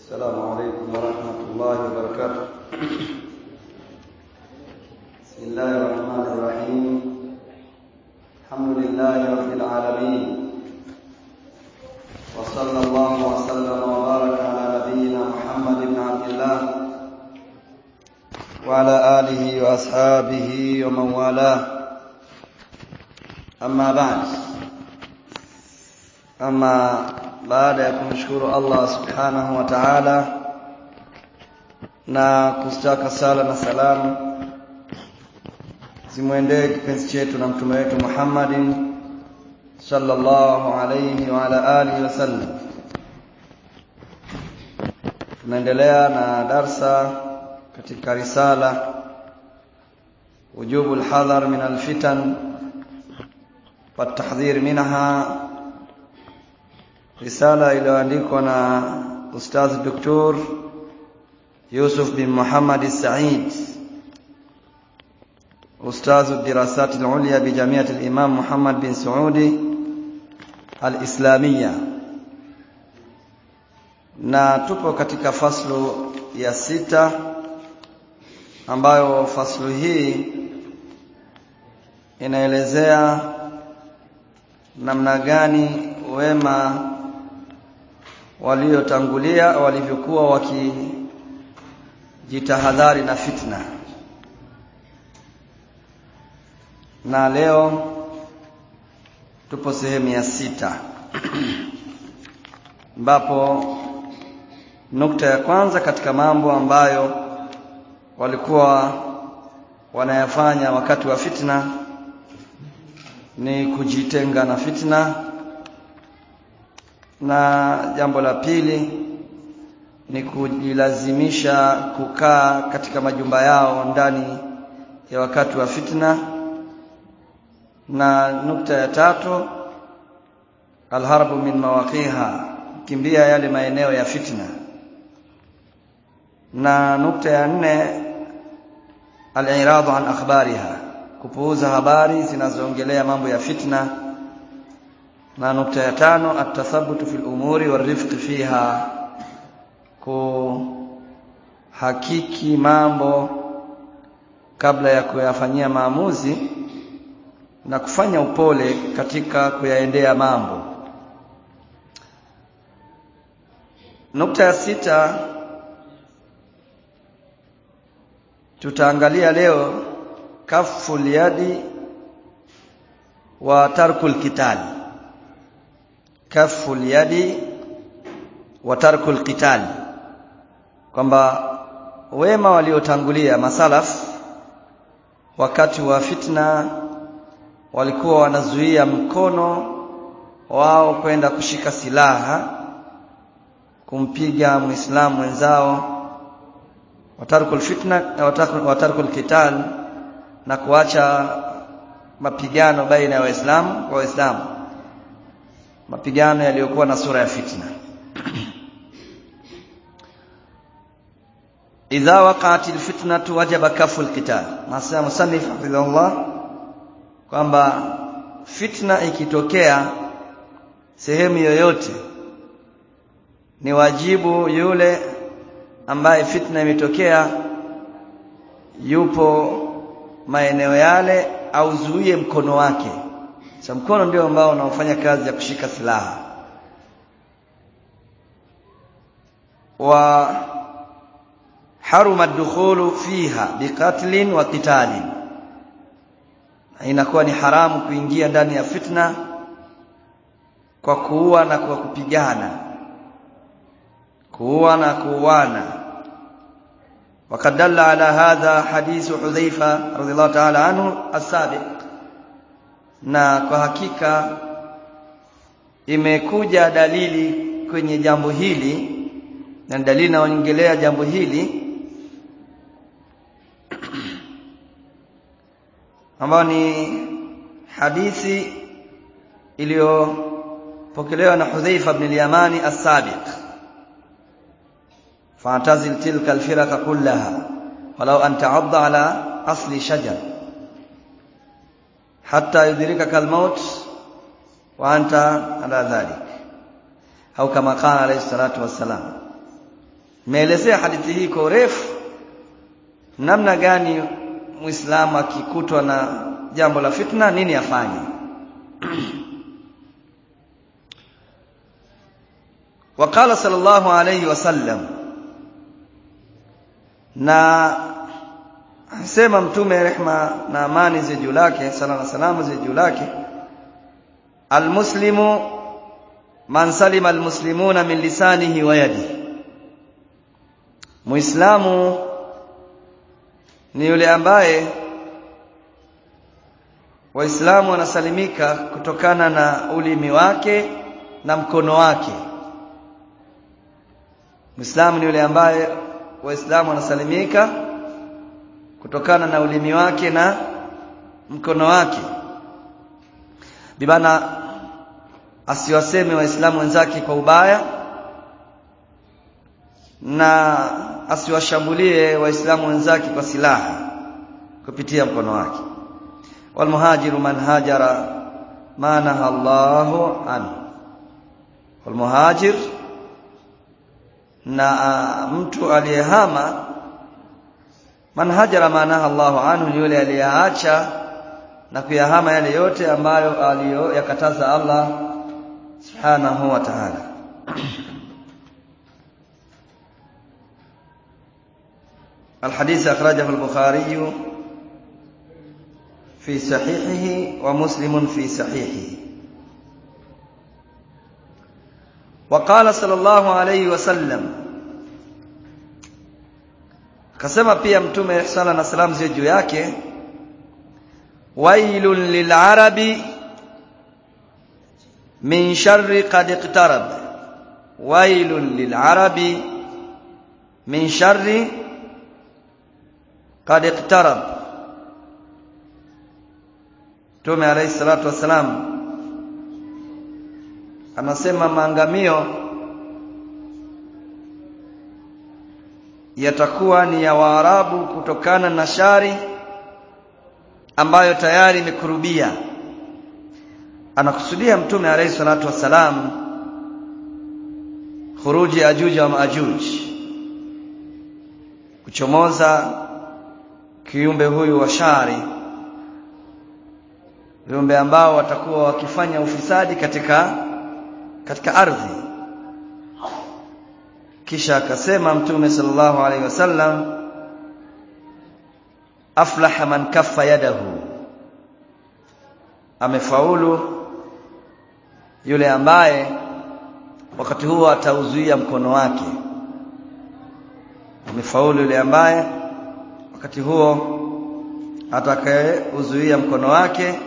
السلام عليكم ورحمة الله وبركاته بسم الله الرحمن الرحيم الحمد لله رب العالمين وصلى الله وسلم وبارك على نبينا محمد بن عبد الله وعلى آله وأصحابه ومن والاه أما بعد أما baada ya kumshukuru Allah subhanahu wa ta'ala na kustaka sala na salamu zimwendee kipenzi chetu na mtume wetu Muhammadin sallallahu alayhi wa ala alihi wasallam tunaendelea na darsa katika risala wujubu alhadhar min alfitan والتحذير منها risala iliyoandikwa na Ustadh Dr. Yusuf bin Muhammad Said Ustadh الدراسات العليا بجامعة الإمام محمد بن سعودي الإسلامية na tupo katika faslu ya sita ambayo faslu hii inaelezea namna gani wema waliotangulia walivyokuwa wakijitahadhari na fitna na leo tupo sehemu ya sita ambapo nukta ya kwanza katika mambo ambayo walikuwa wanayafanya wakati wa fitna ni kujitenga na fitna na jambo la pili ni kujilazimisha kukaa katika majumba yao ndani ya wakati wa fitna na nukta ya tatu alharbu min mawaqiha kimbia yale maeneo ya fitna na nukta ya nne aliradu an akhbariha kupuuza habari zinazoongelea mambo ya fitna na nukta ya tano atathabutu fil umuri warifqi fiha kuhakiki mambo kabla ya kuyafanyia maamuzi na kufanya upole katika kuyaendea mambo nukta ya sita tutaangalia leo kaful yadi wa tarkul kitali kafu yadi wa tarkul qital kwamba wema waliotangulia masalaf wakati wa fitna walikuwa wanazuia mkono wao kwenda kushika silaha kumpiga muislamu mwenzao watarkul fitna watarkul qital na kuacha mapigano baina ya waislamu kwa waislamu mapigano yaliyokuwa na sura ya fitna idha waqa'at alfitnatu wajaba kafu alqital nasema musannif hafidhahullah kwamba fitna ikitokea sehemu yoyote ni wajibu yule ambaye fitna imetokea yupo maeneo yale auzuie mkono wake sa mkono ndio ambao unaofanya kazi ya kushika silaha wa haruma ad-dukhulu fiha biqatlin wa qitalin inakuwa ni haramu kuingia ndani ya fitna kwa kuua na kwa kupigana kuua na kuuana وقد دل على هذا حديث حذيفة رضي الله تعالى عنه السابق na kwa hakika imekuja dalili kwenye jambo hili na dalili inaongelea jambo hili ambayo ni hadithi iliyopokelewa na Hudhaifa ibn al-Yamani as-Sabiq fa'tazil tilka al-firqa kullaha walau an ta'adda ala asli shajar hatta yudrikaka al-maut wa anta ala dhalik au kama qala alayhi salatu wassalam Nimeelezea hadithi hii kwa urefu namna gani Muislamu akikutwa na jambo la fitna nini afanye. Waqala sallallahu alayhi wasallam na sema mtume rehma na amani zi juu lake sala na salamu zi juu lake almuslimu man salima almuslimuna min lisanihi wa yadihi muislamu ni yule ambaye waislamu wanasalimika kutokana na ulimi wake na mkono wake muislamu ni yule ambaye waislamu wanasalimika kutokana na ulimi wake na mkono wake bibana asiwaseme waislamu wenzake kwa ubaya na asiwashambulie waislamu wenzake kwa silaha kupitia mkono wake walmuhajiru man hajara ma naha Allahu anhu walmuhajir na mtu aliyehama man hajara ma naha Allahu anhu ni yule aliyeacha na kuyahama yale yote ambayo aliyoyakataza Allah subhanahu wa ta'ala الحديث أخرجه البخاري في صحيحه ومسلم في صحيحه وقال صلى الله عليه وسلم kasema pia mtume sala na salam ziwe juu yake wailun lilarabi min sharri qad iqtarab wailun lilarabi min sharri qad iqtarab Mtume alayhi salatu wasalam anasema maangamio yatakuwa ni ya Waarabu kutokana na shari ambayo tayari imekurubia. Anakusudia Mtume alayhi salatu wasalam khuruji Ajuj wa Maajuj, kuchomoza kiumbe huyu wa shari, viumbe ambao watakuwa wakifanya ufisadi katika katika ardhi. Kisha akasema Mtume sallallahu alaihi wasallam, aflaha man kaffa yadahu, amefaulu yule ambaye wakati huo atauzuia mkono wake. Amefaulu yule ambaye wakati huo atakayeuzuia mkono wake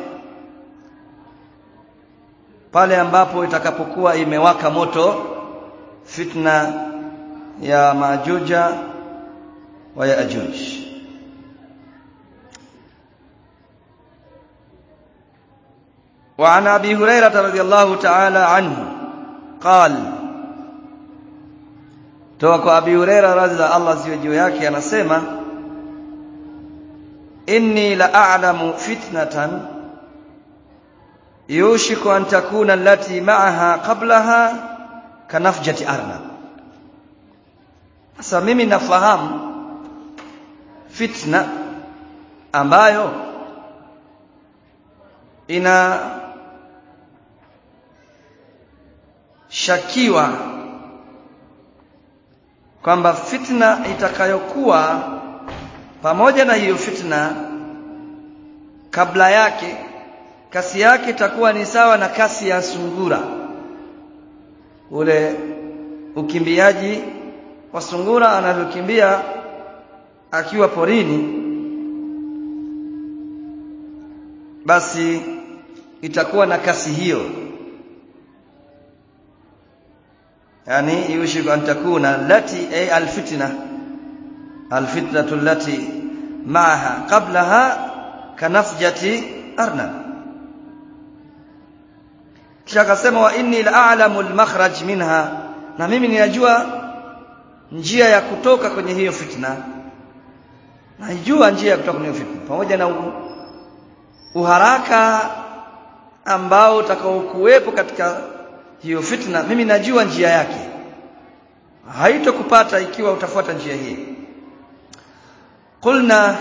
pale ambapo itakapokuwa imewaka moto fitna ya Majuja wa Yaajuj. وعن أبي هريرة رضي الله تعالى عنه قال توك أبي هريرة رضي الله زوجه yake anasema inni la a'lamu fitnatan yushiku an takuna allati ma'aha qablaha kanafjati arnab sasa mimi nafahamu fitna ambayo ina shakiwa kwamba fitna itakayokuwa pamoja na hiyo fitna kabla yake kasi yake itakuwa ni sawa na kasi ya sungura ule ukimbiaji wa sungura anavyokimbia akiwa porini basi itakuwa na kasi hiyo yani yushiku an takuna lati ay alfitna alfitnatu allati ma'aha qablaha kanafjati arnab kisha akasema wa inni la'alamu almakhraj minha na mimi ninajua njia ya kutoka kwenye hiyo fitna najua njia ya kutoka kwenye hiyo fitna pamoja na uharaka ambao utakaokuwepo katika hiyo fitna mimi najua njia yake haitokupata ikiwa utafuata njia hii qulna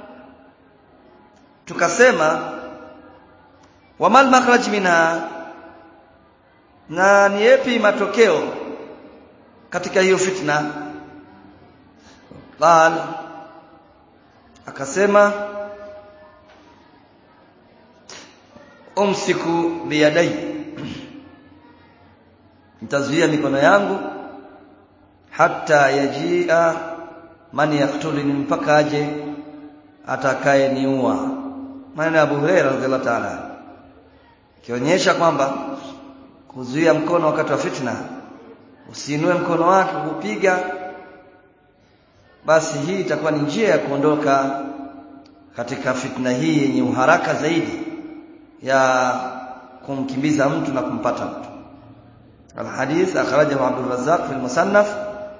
tukasema wamal makhraj minha na ni yapi matokeo katika hiyo fitna qal akasema umsiku biyadai nitazuia mikono yangu hata yajia man yaktulini mpaka aje atakaye niua maneno ya Abu Hurairah radhiallahu ta'ala kionyesha kwamba kuzuia mkono wakati wa fitna usiinue mkono wake kupiga basi hii itakuwa ni njia ya kuondoka katika fitna hii yenye uharaka zaidi ya kumkimbiza mtu na kumpata mtu الحديث أخرجه عبد الرزاق في المصنف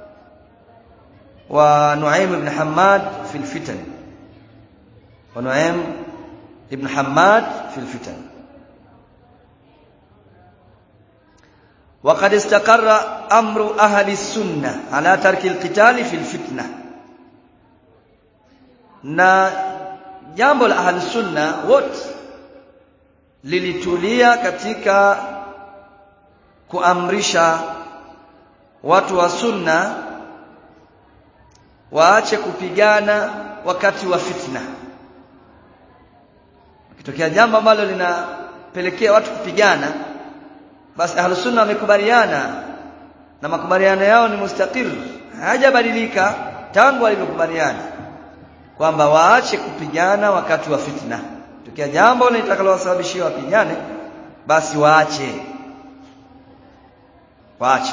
ونعيم بن حماد في الفتن ونعيم بن حماد في الفتن وقد استقر أمر أهل السنة على ترك القتال في الفتنة na jambo la ahli sunna wote lilitulia katika kuamrisha watu wa sunna waache kupigana wakati wa fitna kitokea jambo ambalo linapelekea watu kupigana basi ahlus sunna wamekubaliana na makubaliano yao ni mustaqir hajabadilika tangu walivyokubaliana kwamba waache kupigana wakati wa fitna tokea jambo litakalowasababishia wapigane basi waache waache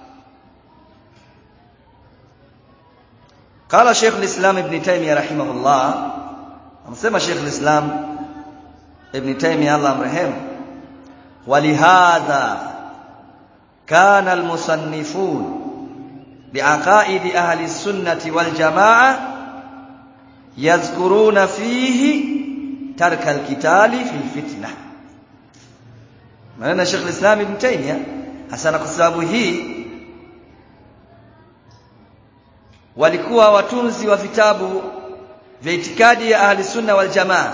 قال شيخ الإسلام ابن تيمية رحمه الله أمسما شيخ الإسلام ابن تيمية الله مرحمه ولهذا كان المصنفون بعقائد أهل السنة والجماعة يذكرون فيه ترك القتال في الفتنة maana Sheikh Islam Ibn Taymiyyah hasa kwa sababu hii walikuwa watunzi wa vitabu vya itikadi ya ahli sunna wal jamaa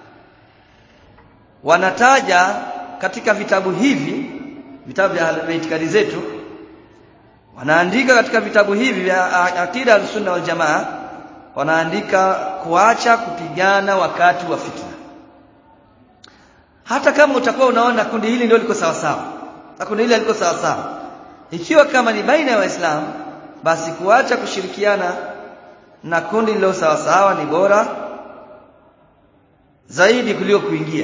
wanataja katika vitabu hivi vitabu vya itikadi zetu wanaandika katika vitabu hivi vya akida al sunna wal jamaa wanaandika kuacha kupigana wakati wa fitna hata kama utakuwa unaona kundi hili ndio liko sawa sawa na kundi hili liko sawa sawa ikiwa kama ni baina ya waislamu basi kuacha kushirikiana na kundi lilo sawa sawa ni bora zaidi kuliko kuingia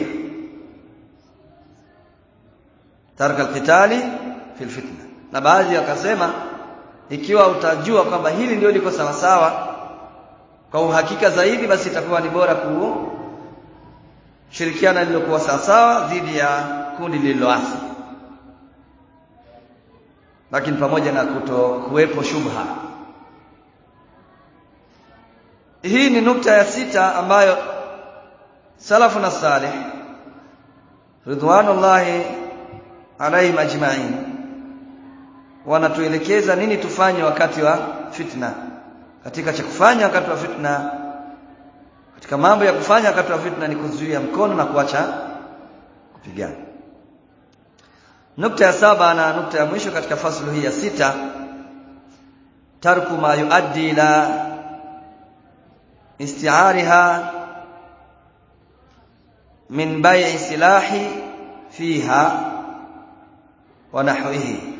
tarka alqitali fil fitna na baadhi wakasema ikiwa utajua kwamba hili ndio liko sawa sawa kwa uhakika zaidi basi itakuwa ni bora kushirikiana lililokuwa sawa sawa dhidi ya kundi lililoasi lakini pamoja na kuto kuwepo shubha hii ni nukta ya sita ambayo salafu na salih ridwanullahi alaihim ajma'in wanatuelekeza nini tufanye wakati wa fitna katika cha kufanya wakati wa fitna katika mambo ya kufanya wakati wa fitna ni kuzuia mkono na kuacha kupigana nukta ya saba na nukta ya mwisho katika fasulu hii ya sita tarku ma yuaddi ila isti'ariha min bai'i silahi fiha wa nahwihi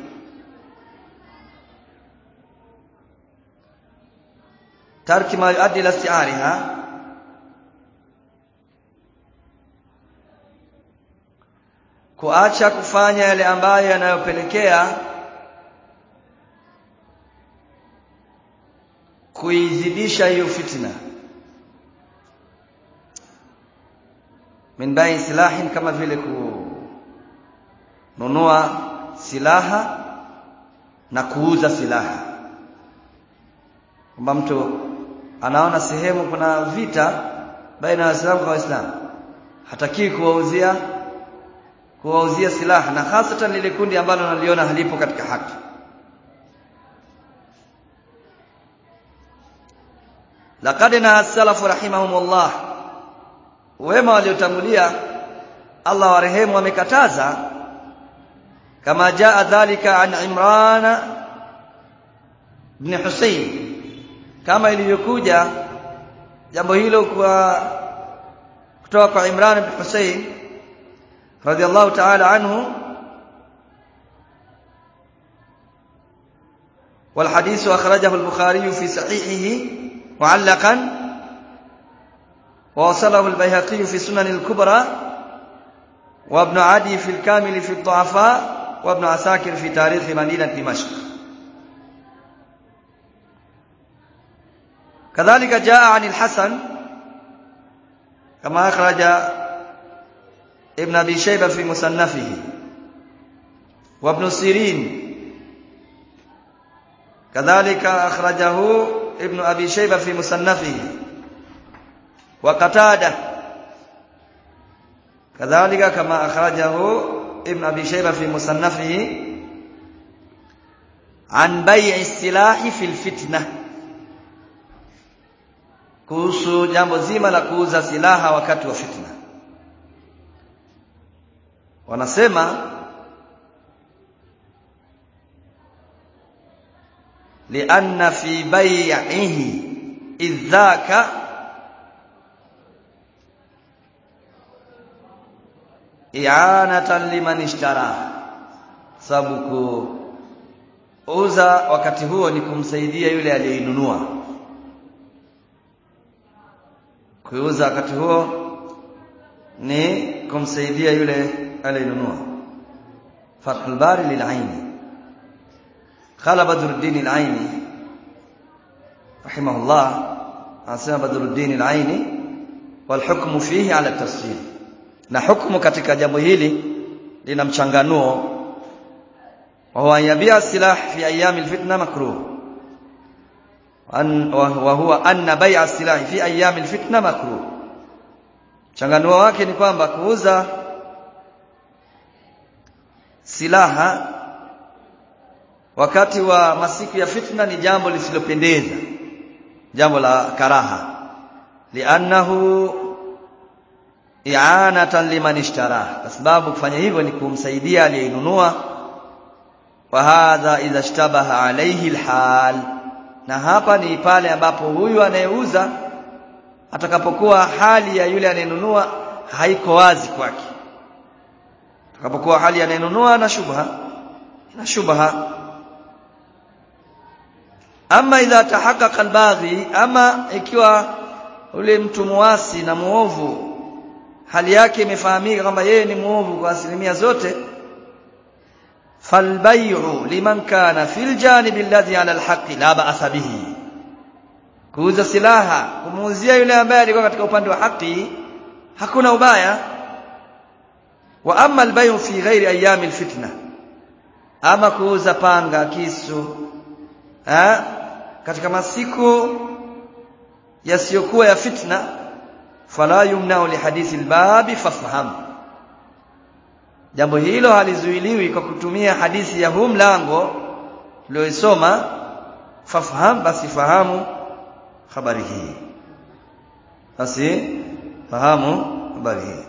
tarki ma yuaddi ila isti'ariha kuacha kufanya yale ambayo yanayopelekea kuizidisha hiyo fitna min bai silahin kama vile kununua silaha na kuuza silaha kwamba mtu anaona sehemu kuna vita baina ya Waislamu kwa Waislamu hatakiwi kuwauzia kuwauzia silaha na hasatan lile kundi ambalo naliona halipo katika haki laqad naha salafu rahimahumullah wema waliotangulia Allah warehemu wamekataza kama jaa dhalika an Imran ibn Husayn kama ilivyokuja jambo hilo kwa kutoka kwa Imran ibn Husayn radiyallahu ta'ala anhu والحديث أخرجه البخاري في صحيحه معلقا ووصله البيهقي في سنن الكبرى وابن عدي في الكامل في الضعفاء وابن عساكر في تاريخ مدينة دمشق كذلك جاء عن الحسن كما أخرج ابن أبي شيبة في مصنفه وابن سيرين كذلك أخرجه ابن أبي شيبة في مصنفه وقتادة كذلك كما أخرجه ابن أبي شيبة في مصنفه عن بيع السلاح في الفتنة kuhusu jambo zima la kuuza silaha wakati wa fitna wanasema lianna fi bai'ihi idhaka i'anatan liman ishtara sababu kuuza wakati huo ni kumsaidia yule aliyeinunua kuuza wakati huo ni kumsaidia yule aliyenunua Fathul Bari lil'aini qala Badruddin al-Aini rahimahullah anasema Badruddin al-Aini wal hukmu fihi ala tafsir na hukumu katika jambo hili lina mchanganuo wa huwa yabia silah fi ayami al-fitna makruh wa huwa anna bai'a silahi fi ayami alfitna makruh changanuo wake ni kwamba kuuza silaha wakati wa masiku ya fitna ni jambo lisilopendeza jambo la karaha li'annahu i'anatan liman ishtara kwa sababu kufanya hivyo ni kumsaidia aliyeinunua wa hadha idha ishtabaha alayhi alhal na hapa ni pale ambapo huyu anayeuza atakapokuwa hali ya yule anayenunua haiko wazi kwake atakapokuwa hali ya anayenunua na shubha na shubha ama idha tahaqqaqa albaghi ama ikiwa ule mtu muasi na muovu hali yake imefahamika kwamba yeye ni muovu kwa asilimia zote falbay'u liman kana fil janibi alladhi ala alhaqi la ba'sa bihi kuuza silaha kumuuzia yule ambaye alikuwa katika upande wa haki hakuna ubaya wa amma albay'u fi ghairi ayami alfitna ama kuuza panga kisu ha? katika masiku yasiyokuwa ya fitna fala yumna'u li hadithi albabi fafham jambo hilo halizuiliwi kwa kutumia hadithi ya huu mlango tuliyosoma fafham basi fahamu habari hii basi fahamu habari hii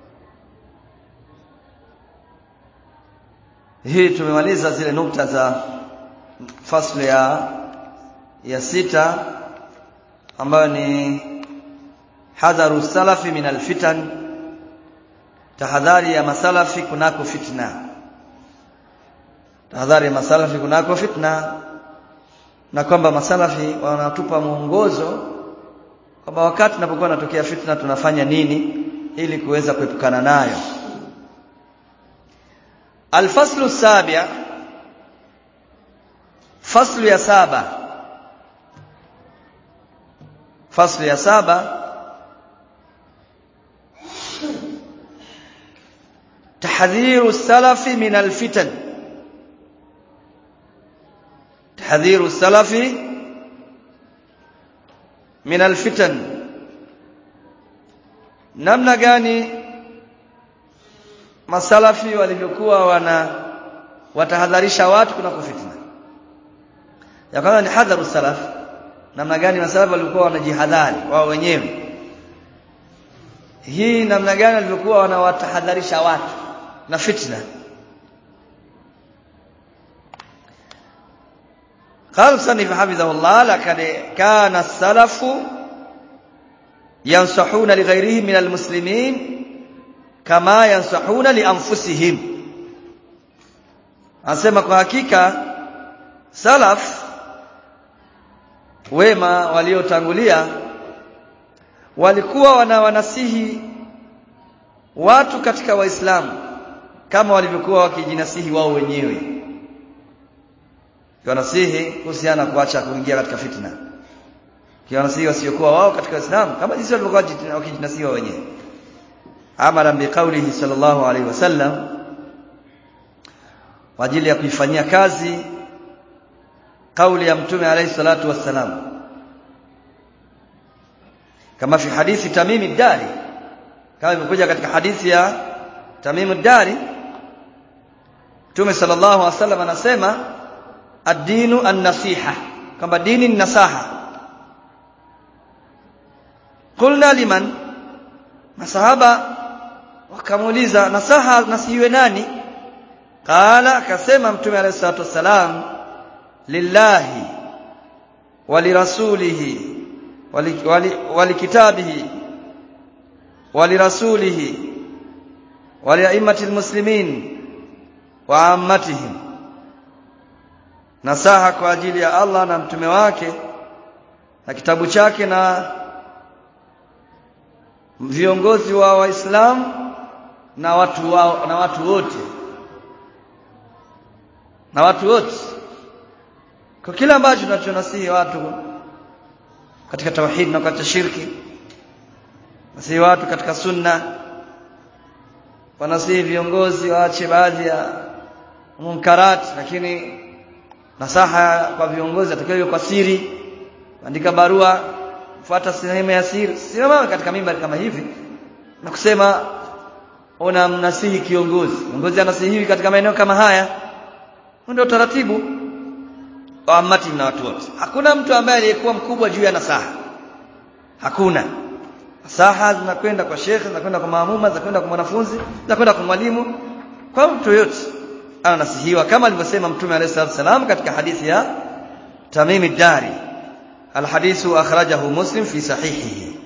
hii tumemaliza zile nukta za fasli ya ya sita ambayo ni hadharu salafi min alfitan tahadhari ya masalafi kunako fitna tahadhari ya masalafi kunako fitna na kwamba masalafi wanatupa mwongozo kwamba wakati tunapokuwa natokea fitna tunafanya nini ili kuweza kuepukana nayo alfaslu sabia faslu ya saba faslu ya saba تحذير السلف من الفتن تحذير السلف من الفتن namna gani masalafi walivyokuwa wana watahadharisha watu kuna fitna ya kwanza ni hadharu salaf namna gani masalafu walikuwa wanajihadhari wao wenyewe hii namna gani walivyokuwa wanawatahadharisha watu na fitna قال المصنف حفظه الله لقد كان السلف ينصحون لغيرهم من المسلمين كما ينصحون لانفسهم anasema kwa hakika salaf wema waliotangulia walikuwa wanawanasihi watu katika waislamu kama walivyokuwa wakijinasihi wao wenyewe kiwanasihi kuhusiana kuacha kuingia katika fitna kiwanasihi wasiokuwa wao katika Uislamu kama jinsi walivyokuwa wakijinasihi wao wenyewe amara biqaulihi sallallahu alaihi wasallam kwa ajili ya kuifanyia kazi kauli ya mtume alayhi salatu wassalam kama fi hadithi Tamim ad-Dari kama imekuja katika hadithi ya Tamim ad-Dari Mtume sallallahu alaihi wasallam anasema ad-dinu an-nasiha kwamba dini ni nasaha qulna liman masahaba wakamuuliza nasaha nasihiwe nani qala akasema mtume alayhi salatu wassalam lillahi walirasulihi ولكتابه ولرسوله ولأئمة المسلمين وعامتهم nasaha kwa ajili ya Allah na mtume wake na kitabu chake na viongozi wa waislamu na watu wao na watu wote na watu wote kwa kila ambacho tunachonasihi watu katika tauhid na katika shirki nasihi watu katika sunna wanasihi viongozi waache baadhi ya munkarat lakini nasaha kwa viongozi atakayo kwa siri andika barua fuata sehemu ya siri simama katika mimbari kama hivi na kusema una mnasihi kiongozi kiongozi anasihiwi katika maeneo kama haya ndio taratibu wa amati na watu wote hakuna mtu ambaye aliyekuwa mkubwa juu ya nasaha hakuna nasaha zinakwenda kwa shekhe zinakwenda kwa maamuma zinakwenda kwa mwanafunzi zinakwenda kwa mwalimu kwa mtu yote anasihiwa kama alivyosema mtume alayhi salatu wasalam katika hadithi ya Tamim ad-Dari alhadithu akhrajahu Muslim fi sahihihi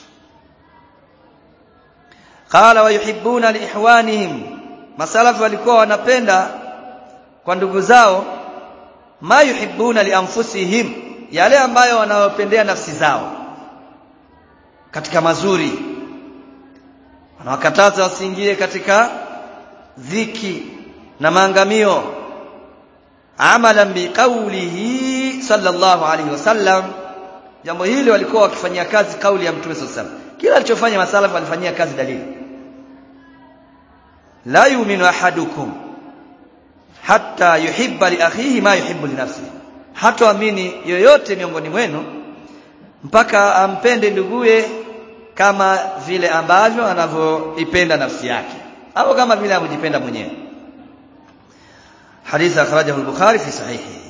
qala wa yuhibbuna liihwanihim masalafu walikuwa wanapenda kwa ndugu zao ma yuhibbuna lianfusihim yale ambayo wanawapendea nafsi zao katika mazuri wanawakataza wasiingie katika dhiki na maangamio amalan biqaulihi sallallahu alaihi wasallam jambo hili walikuwa wakifanyia kazi kauli ya mtume sallallahu alaihi wasallam kila alichofanya masalafu walifanyia kazi dalili la yu'minu ahadukum hatta yuhibba li akhihi ma yuhibbu li nafsihi hatoamini yoyote miongoni mwenu mpaka ampende nduguye kama vile ambavyo anavyoipenda nafsi yake au kama vile anajipenda mwenyewe حديث أخرجه البخاري في صحيحه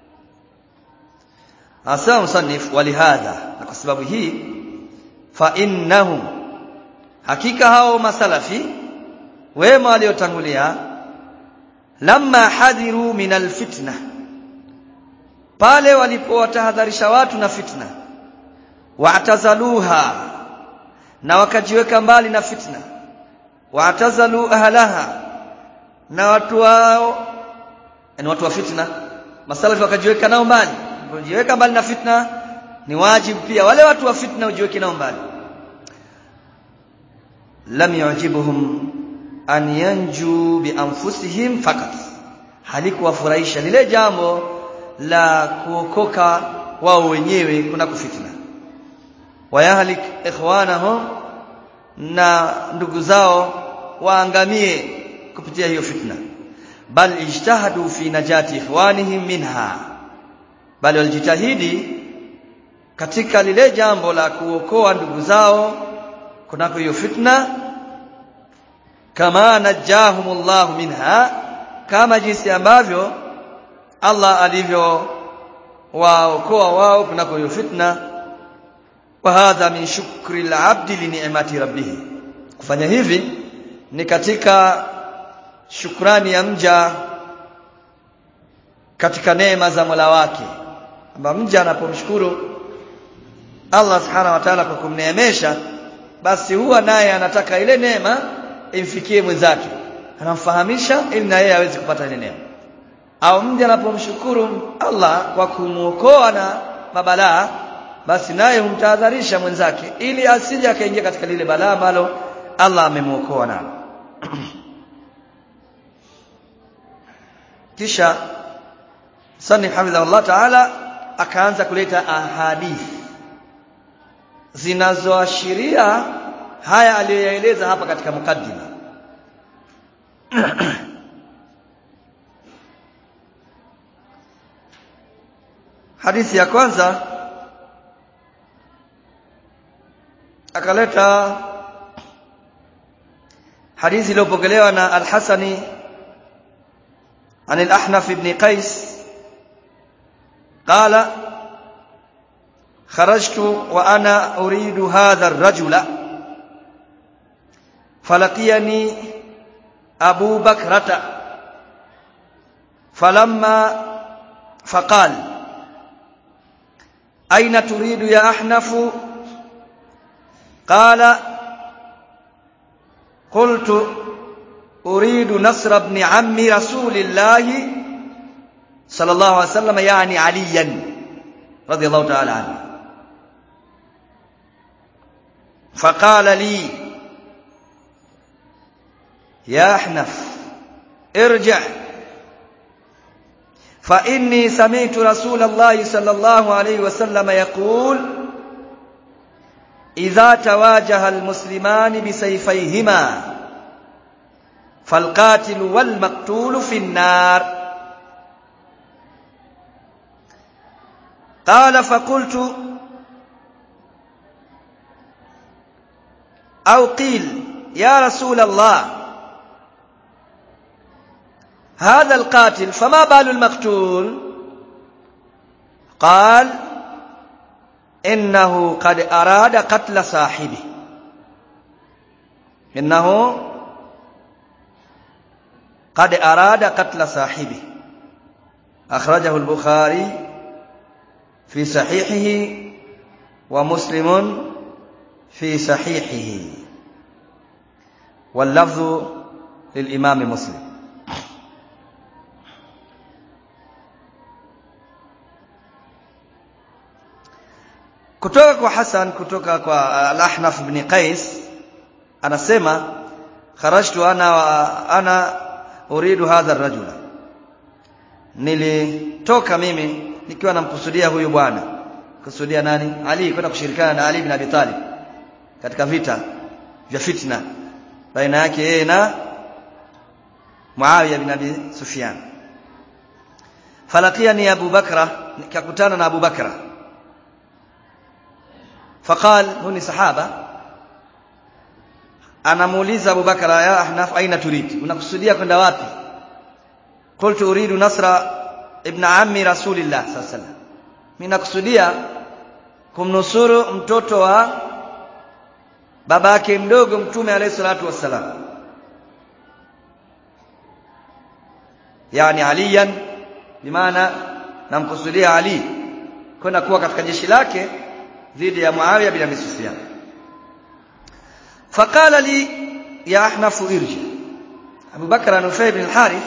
أسمى مصنف ولهذا لكسبب هي فإنهم حقيقة هاو مسلفي wema waliotangulia lamma hadhiru min alfitna pale walipowatahadharisha watu na fitna wa'tazaluha na wakajiweka mbali na fitna wa'tazalu ahlaha na watu wao ni watu wa fitna masalafi wakajiweka nao mbali kujiweka mbali na fitna ni wajibu pia wale watu wa fitna ujiweke nao mbali lam yujibuhum an yanju bi anfusihim fakat halikuwafurahisha lile jambo la kuokoka wao wenyewe kuna kufitna wayahlik ikhwanahum na ndugu zao waangamie kupitia hiyo fitna bal ijtahadu fi najati ikhwanihim minha bali walijitahidi katika lile jambo la kuokoa ndugu zao kunako hiyo fitna kama najahumullahu minha kama jinsi ambavyo Allah alivyo waokoa wao kunako hiyo fitna wa hadha min shukri al-abdi li ni'mati rabbih kufanya hivi ni katika shukrani ya mja katika neema za Mola wake kwamba mja anapomshukuru Allah subhanahu wa ta'ala kwa kumneemesha basi huwa naye anataka ile neema imfikie mwenzake anamfahamisha ili na yeye aweze kupata ile neema au mja anapomshukuru Allah kwa kumuokoa na mabalaa basi naye humtahadharisha mwenzake ili asije akaingia katika lile balaa ambalo Allah amemuokoa nalo kisha sani hafidhahullah ta'ala akaanza kuleta ahadithi zinazoashiria haya aliyoyaeleza hapa katika mukaddima hadithi ya kwanza akaleta hadithi iliyopokelewa na al-Hasani عن الأحنف بن قيس قال خرجت وأنا أريد هذا الرجل فلقيني أبو بكرة فلما فقال أين تريد يا أحنف قال قلت أريد نصر ابن عم رسول الله صلى الله عليه وسلم يعني عليا رضي الله تعالى عنه فقال لي يا أحنف ارجع فإني سمعت رسول الله صلى الله عليه وسلم يقول إذا تواجه المسلمان بسيفيهما فالقاتل والمقتول في النار قال فقلت أو قيل يا رسول الله هذا القاتل فما بال المقتول قال إنه قد أراد قتل صاحبه إنه قد أراد قتل صاحبه أخرجه البخاري في صحيحه ومسلم في صحيحه واللفظ للإمام مسلم kutoka kwa Hasan kutoka kwa Al-Ahnaf ibn Qais anasema kharajtu ana wa ana uridu hadha ar-rajula nilitoka mimi nikiwa namkusudia huyu bwana kusudia nani Ali kwenda kushirikiana na Ali ibn Abi Talib katika vita vya fitna baina yake yeye na Muawiya bin Abi Sufyan falaqiyani Abu Bakra nikakutana na Abu Bakra فقال هني صحابه anamuuliza Abu Bakara ya Ahnaf aina turid unakusudia kwenda wapi qultu uridu nasra ibn ammi rasulillah sallallahu alaihi wasallam mimi nakusudia kumnusuru mtoto wa baba yake mdogo mtume alayhi salatu wassalam yani aliyan bimaana namkusudia ali kwenda kuwa katika jeshi lake dhidi ya Muawiya bin Abi Sufyan فقال لي يا أحنف ارجع أبو بكر نفيع بن الحارث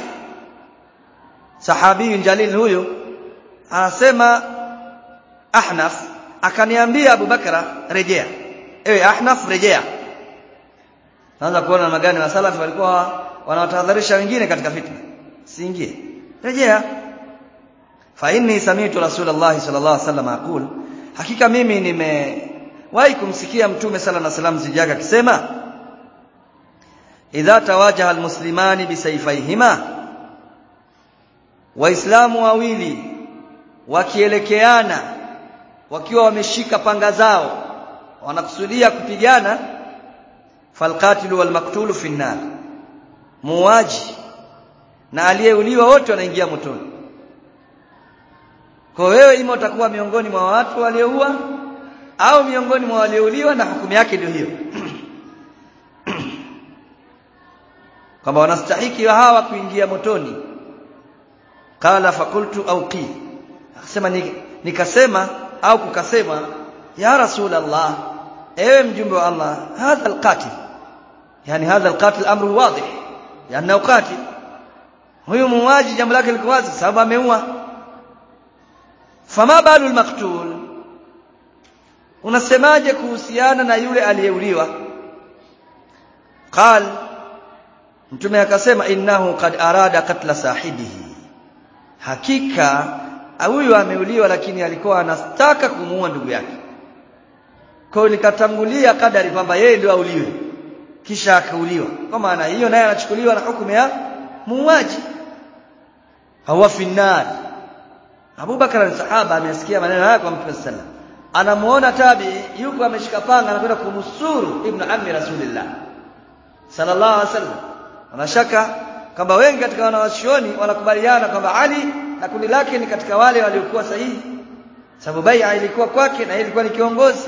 صحابي جليل huyo anasema Ahnaf akaniambia Abu Bakara rejea ewe Ahnaf rejea naanza kuona magani wa salafi walikuwa wanawatahadharisha wengine katika fitna siingie rejea fa inni sami'tu rasulullah sallallahu alaihi wasallam aqul hakika mimi nimewahi kumsikia mtume sala na salam zijaga akisema idha tawajaha almuslimani bisayfaihima waislamu wawili wakielekeana wakiwa wameshika panga zao wanakusudia kupigana falqatilu walmaktulu fi nnar muwaji na aliyeuliwa wote wanaingia motoni kwa wewe ima utakuwa miongoni mwa watu walioua au miongoni mwa waliouliwa na hukumu yake ndio hiyo kwamba wanastahiki hawa kuingia motoni qala fakultu au qi akasema nikasema au kukasema ya rasul allah ewe mjumbe wa allah hadha alqatil yani hadha alqatil amru wadih yani qatil huyu muuaji jambo lake liko wazi sababu ameua fama balu almaqtul unasemaje kuhusiana na yule aliyeuliwa qal mtume akasema innahu qad arada katla sahibihi hakika huyu ameuliwa lakini alikuwa anataka kumuua ndugu yake kwa hiyo nikatangulia kadari kwamba yeye ndio auliwe kisha akauliwa kwa maana hiyo naye anachukuliwa na hukumu ya muuaji hawa finnar Abu Bakar ni sahaba amesikia maneno haya kwa Mtume sallallahu anamuona tabi yuko ameshika panga anakwenda kumsuru ibn ammi rasulillah sallallahu alaihi wasallam anashaka kwamba wengi katika wanawachuoni wanakubaliana kwamba Ali na kundi lake ni katika wale waliokuwa sahihi sababu bai'a ilikuwa kwake na yeye ilikuwa ni kiongozi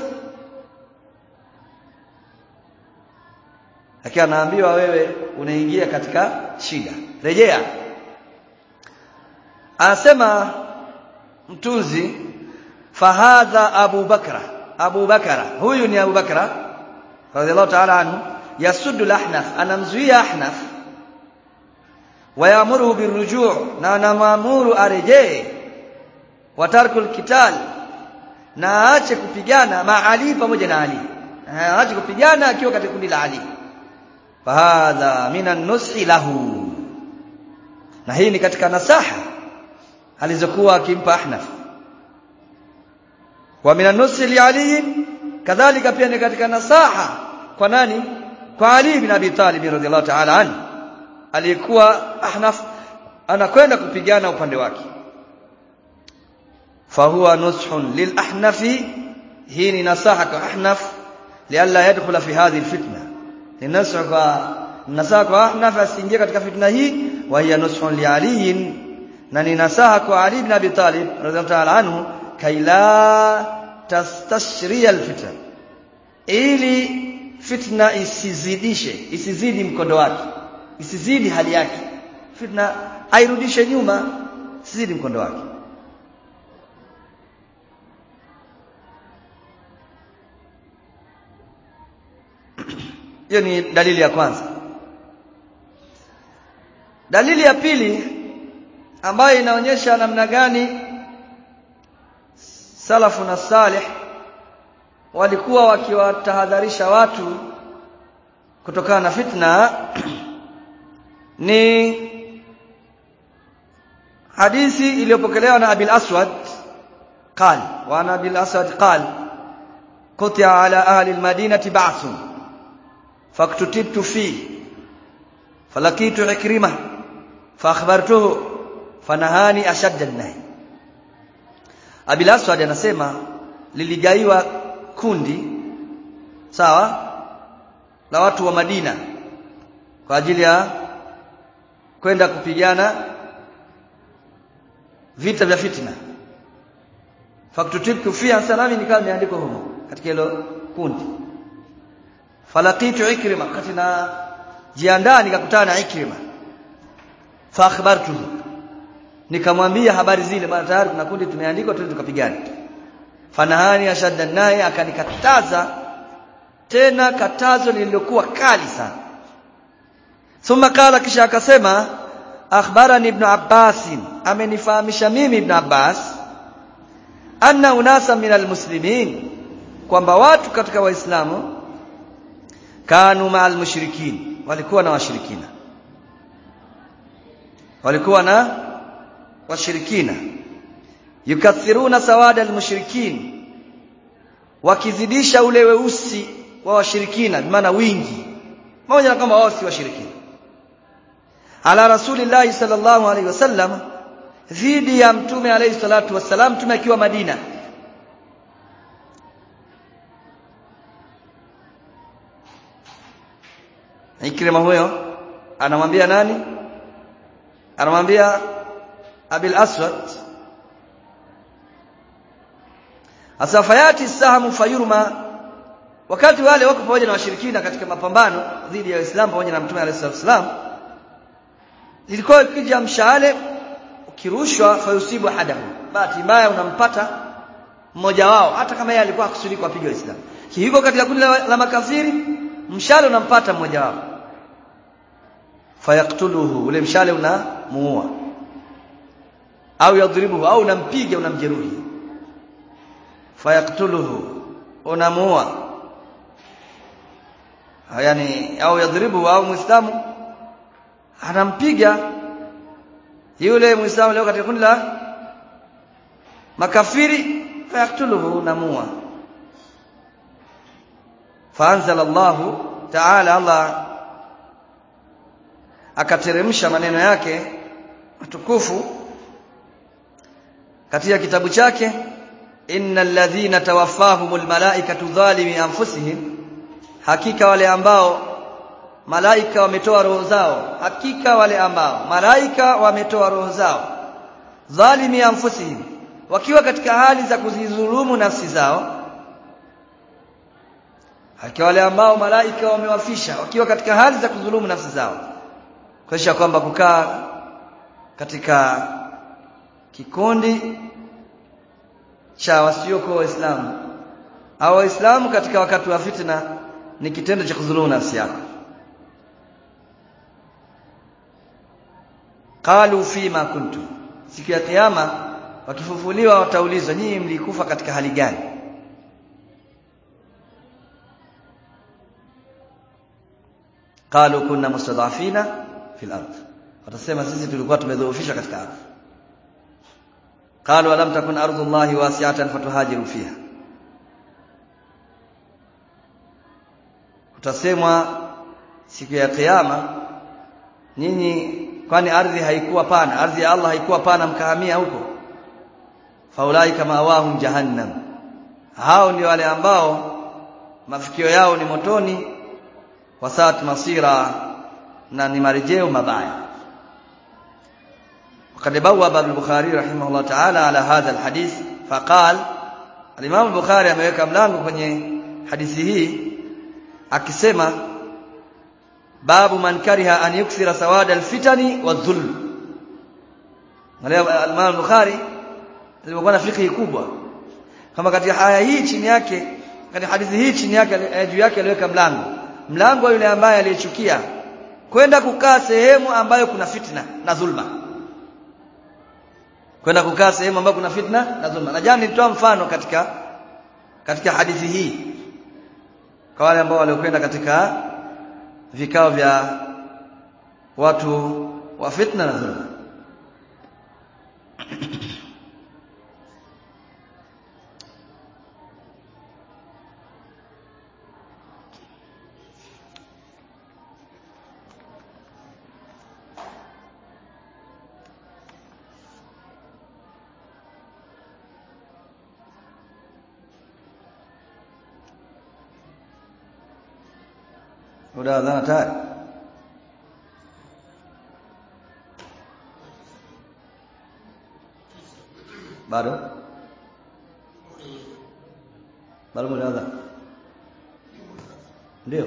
lakini anaambiwa wewe unaingia katika shida rejea anasema mtunzi fahadha Abu Bakra Abu Bakra huyu ni Abu Bakra radhiallahu ta'ala anhu yasuddu al-ahnaf anamzuia ahnaf wayamuruhu birujuu na anamwamuru arejee watarku alqital na aache kupigana ma Ali pamoja na Ali aache kupigana akiwa katika kundi la Ali fahadha minan nushi lahu na hii ni katika nasaha alizokuwa akimpa Ahnaf wa minan nushi li Ali kadhalika pia ni katika nasaha kwa nani kwa Ali bin Abi Talib radhiallahu ta'ala anhu aliyekuwa Ahnaf anakwenda kupigana upande wake fahuwa nushun lil ahnafi hii ni nasaha kwa Ahnaf lialla yadkhula fi hadhihi alfitna ni nasaha kwa nasaha kwa Ahnaf asiingie katika fitna hii wa hiya nushun li Ali na ni nasaha kwa Ali bin Abi Talib radhiallahu ta'ala anhu kaila tastashriya alfitna ili fitna isizidishe isizidi mkondo wake isizidi hali yake fitna airudishe nyuma isizidi mkondo wake hiyo ni dalili ya kwanza dalili ya pili ambayo inaonyesha namna gani salafu na salih walikuwa wakiwatahadharisha watu kutokana na fitna ni hadithi iliyopokelewa na Abil Aswad قال وعن ابي الاسود قال قطع على اهل المدينه بعث فاكتتبت فيه فلقيت عكرمه فاخبرته فنهاني اشد النهي Abil Aswad anasema liligaiwa kundi sawa la watu wa Madina kwa ajili ya kwenda kupigana vita vya fitna faktutibtu fi sanami nikawa nimeandikwa humo katika hilo kundi falaqitu ikrima wakati na jiandaa nikakutana na ikrima fa akhbartuhu nikamwambia habari zile bwana tayari kuna kundi tumeandikwa twende tukapigane fanahani ashadda naye akanikataza tena katazo lililokuwa kali sana thumma kala kisha akasema akhbarani ibn Abbas amenifahamisha mimi ibn Abbas anna unasa min almuslimin kwamba watu katika waislamu kanu ma'al mushrikin walikuwa na washirikina walikuwa na washirikina yukathiruna sawada almushrikin wakizidisha ule weusi wa washirikina maana wingi pamoja na kwamba wao si washirikina ala rasulillahi sallallahu alaihi wasallam dhidi ya mtume alayhi salatu wassalam mtume akiwa Madina Ikrima huyo anamwambia nani anamwambia Abil Aswad asafayati sahamu fayurma wakati wale wako pamoja na washirikina katika mapambano dhidi ya Uislamu pamoja na Mtume alayhi salam ilikuwa ikija mshale ukirushwa fayusibu hadahu bahati mbaya unampata mmoja wao hata kama yeye alikuwa akusudi kuwapiga Waislamu hivyo katika kundi la, la makafiri mshale unampata mmoja wao fayaktuluhu ule mshale unamuua au yadhribuhu au unampiga unamjeruhi fayaktuluhu unamuua yani au yadhribuhu au muislamu anampiga yule muislamu leo katika kundi la makafiri fayaktuluhu namua faanzala Allahu ta'ala Allah akateremsha maneno yake matukufu katika kitabu chake innal ladhina tawaffahumul malaikatu dhalimi anfusihim hakika wale ambao malaika wametoa roho zao hakika wale ambao malaika wametoa roho zao dhalimi anfusihim wakiwa katika hali za kuzidhulumu nafsi zao hakika wale ambao malaika wamewafisha wakiwa katika hali za kudhulumu nafsi zao kuonyesha kwamba kukaa katika kikundi cha wasiokuwa waislamu au waislamu katika wakati wa fitna ni kitendo cha kudhulumu nafsi yako qalu fima kuntum siku ya kiyama wakifufuliwa wataulizwa nyinyi mlikufa katika hali gani qalu kunna mustadhafina fil ard watasema sisi tulikuwa tumedhoofishwa katika ardhi qalu alam takun ardullahi wasi'atan fatuhajiru fiha utasemwa siku ya kiyama nyinyi kwani ardhi haikuwa pana ardhi ya Allah haikuwa pana mkahamia huko faulai kama awahum jahannam hao ndio wale ambao mafikio yao ni motoni wasaat masira na ni marejeo mabaya وقد بوب البخاري رحمه الله تعالى على هذا الحديث فقال الإمام البخاري ameweka mlango kwenye hadithi hii akisema babu man kariha an yukthira sawada alfitani wadhulm Mwalimu Imam Bukhari alikuwa na fikhi kubwa kama katika aya hii chini yake katika hadithi hii chini yake juu yake aliweka mlango mlango yule ambaye aliyechukia kwenda kukaa sehemu ambayo kuna fitna na dhulma kwenda kukaa sehemu ambayo kuna fitna na dhulma na jana nilitoa mfano katika katika hadithi hii kwa wale ambao waliokwenda katika vikao vya watu wa fitna na dhulma muda wa adhana tayari bado bado muda wa adhana ndio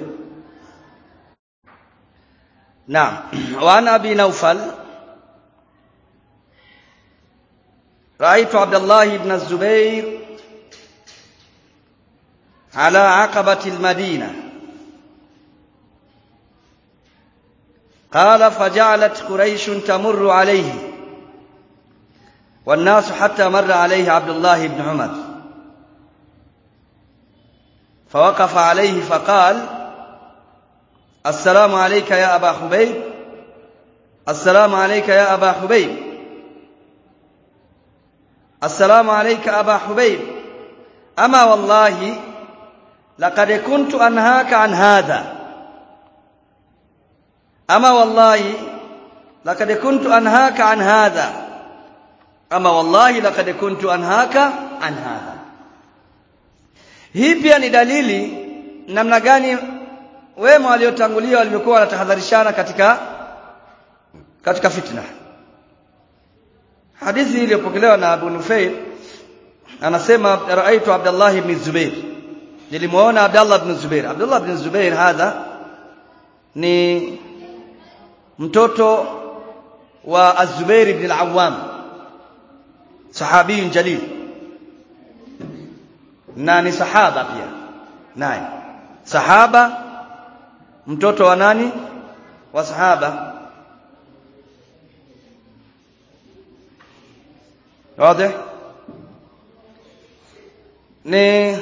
naam wa an abi naufal رأيت عبد الله بن الزبير على عقبة المدينة قال فجعلت قريش تمر عليه والناس حتى مر عليه عبد الله بن عمر فوقف عليه فقال السلام عليك يا أبا حبيب السلام عليك يا أبا حبيب السلام عليك أبا حبيب أما والله لقد كنت أنهاك عن هذا أما والله لقد كنت أنهاك عن هذا أما والله لقد كنت أنهاك عن هذا hii pia ni dalili namna gani wema waliotangulia walivyokuwa wanatahadharishana katika katika fitna hadithi iliyopokelewa na Abu Nufail anasema raaitu Abdullah ibn Zubair nilimuona Abdullah ibn Zubair Abdullah ibn Zubair hadha ni mtoto wa Az-Zubair ibn al-Awwam sahabi jalil na ni sahaba pia naye sahaba mtoto wa nani wa sahaba wazi ni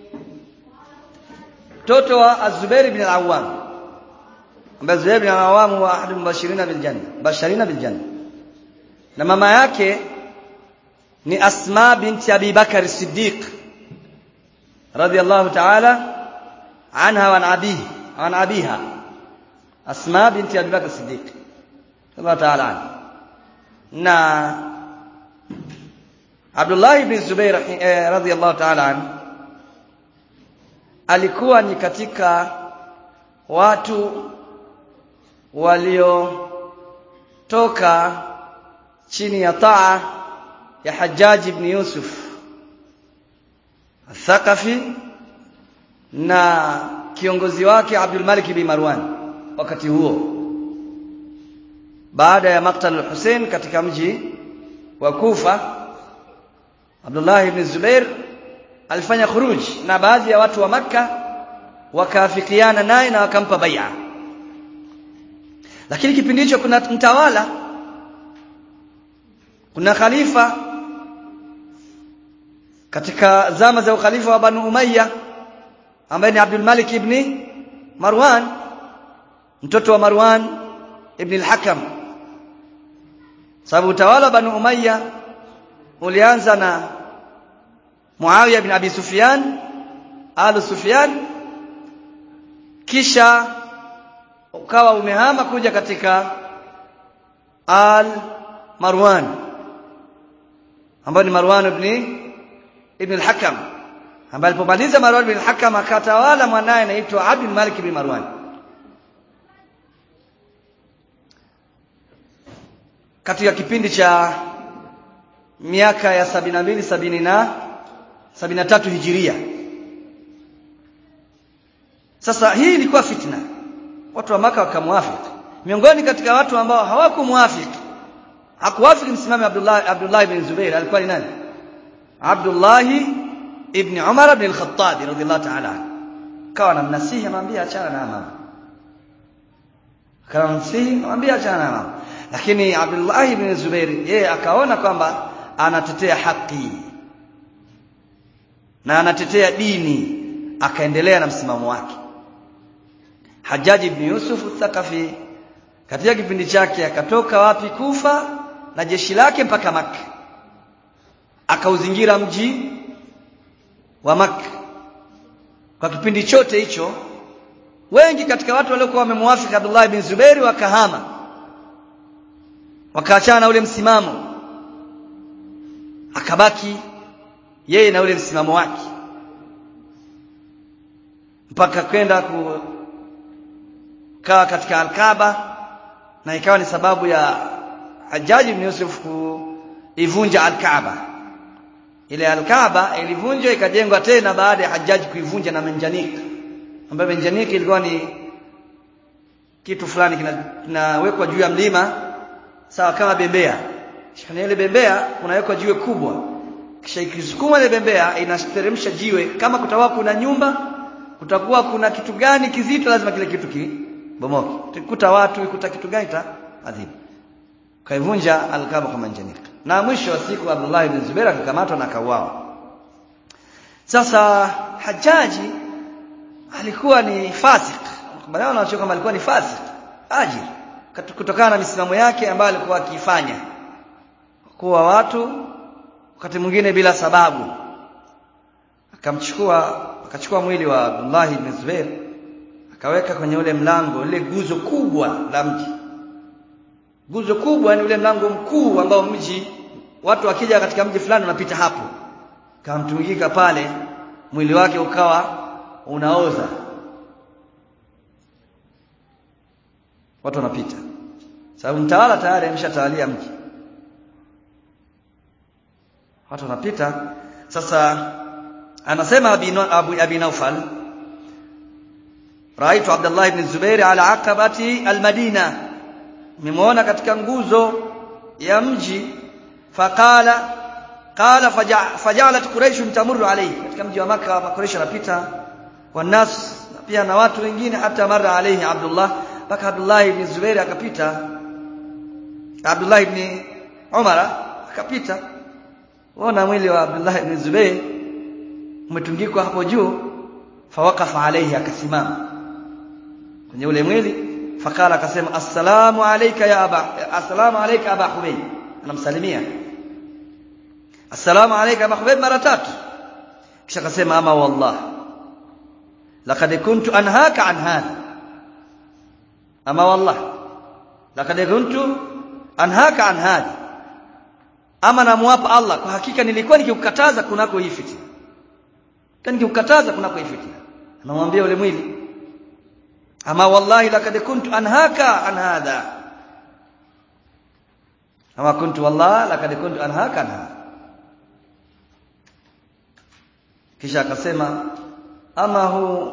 mtoto wa Az-Zubair ibn al-Awwam ambaye Zubair ibn al-Awwam huwa ahad mubashirina bil janna basharina bil janna na mama yake ni Asma binti Abi Bakar Siddiq radiyallahu ta'ala anha wa an abihi an abiha Asma binti Abi Bakar Siddiq radiyallahu ta'ala anha na Abdullah ibn Zubair eh, radiyallahu ta'ala anhu alikuwa ni katika watu waliotoka chini ya taa ya Hajjaj ibn Yusuf Thaqafi na kiongozi wake Abdul Malik ibn Marwan wakati huo baada ya maktal al-Hussein katika mji wa Kufa Abdullah ibn Zubair alifanya khuruj na baadhi ya watu wa Makka wakaafikiana naye na wakampa bai'a lakini kipindi hicho kuna mtawala kuna khalifa katika zama za ukhalifa wa Banu Umayya ambaye ni Abdul Malik ibn Marwan mtoto wa Marwan ibn al-Hakam sababu utawala wa Banu Umayya ulianza na Muawiya bin Abi Sufyan Alu Sufyan kisha ukawa umehama kuja katika Al Marwan ambaye ni Marwan ibn ibn al-Hakam ambaye alipomaliza Marwan ibn al-Hakam akatawala mwanae anaitwa Abdul Malik ibn Marwan katika kipindi cha miaka ya sabini na mbili sabini na sabini na tatu hijiria sasa hii ilikuwa fitna watu wa maka wakamwafiki miongoni katika watu ambao hawakumwafiki hakuwafiki msimame Abdullah Abdullah ibn Zubair alikuwa ni nani Abdullah ibn Umar ibn al-Khattab radhiyallahu ta'ala kawa namnasihi amwambia achana na mama kawa namnasihi amwambia achana na mama lakini Abdullah ibn Zubair yeye akaona kwamba anatetea haki na anatetea dini akaendelea na msimamo wake Hajjaj ibn Yusuf Thaqafi katika kipindi chake akatoka wapi Kufa na jeshi lake mpaka Makka akauzingira mji wa Makka kwa kipindi chote hicho wengi katika watu waliokuwa wamemwafiki Abdullah ibn Zubair wakahama wakaachana na ule msimamo akabaki yeye na ule msimamo wake mpaka kwenda kukaa katika Al-Kaaba na ikawa ni sababu ya Hajjaj ibn Yusuf kuivunja Al-Kaaba ile Al-Kaaba ilivunjwa ikajengwa tena baada ya Hajjaj kuivunja na Manjanik ambayo Manjanik ilikuwa ni kitu fulani kinawekwa juu ya mlima sawa kama bembea kisha ile bembea kunawekwa jiwe kubwa kisha ikisukuma ile bembea inateremsha jiwe kama kutakuwa kuna nyumba kutakuwa kuna kitu gani kizito lazima kile kitu kibomoke ikuta watu ikuta kitu gani ta adhibu kaivunja alkaba kama njanika na mwisho wa siku Abdullah ibn Zubair akakamatwa na akauawa sasa Hajaji alikuwa ni fasik kubaliana na kama alikuwa ni fasik ajir kutokana na misimamo yake ambayo alikuwa akifanya kuwa watu wakati mwingine bila sababu akamchukua akachukua mwili wa Abdullah ibn Zubair akaweka kwenye ule mlango ile guzo kubwa la mji guzo kubwa ni ule mlango mkuu ambao mji watu wakija katika mji fulani wanapita hapo kamtungika pale mwili wake ukawa unaoza watu wanapita sababu mtawala tayari ameshatawalia mji watu wanapita sasa anasema abi, abu, abi naufal raitu abdullah ibn zubair ala aqabati almadina nimeona katika nguzo ya mji faqala qala fajalat quraish tamurru alayhi katika mji wa maka quraish anapita wanas pia na watu wengine hata mara alayhi abdullah mpaka abdullah ibn zubair akapita abdullah ibn umara akapita ona mwili wa abdullah ibn zubair umetundikwa hapo juu fawaqafa alayhi akasimama kwenye ule mwili fakala akasema assalamu alayka ya aba assalamu alayka aba hubayb anamsalimia assalamu alayka aba hubayb mara tatu kisha akasema ama wallah laqad kuntu anhaka an hadha ama wallah laqad kuntu anhaka an hadha ama namwapa Allah kwa hakika nilikuwa nikikukataza kunako hii fitna kani nikikukataza kunako hii fitna anamwambia ule mwili ama wallahi laqad kuntu anhaka an hadha ama kuntu wallahi laqad kuntu anhaka an hadha kisha akasema ama hu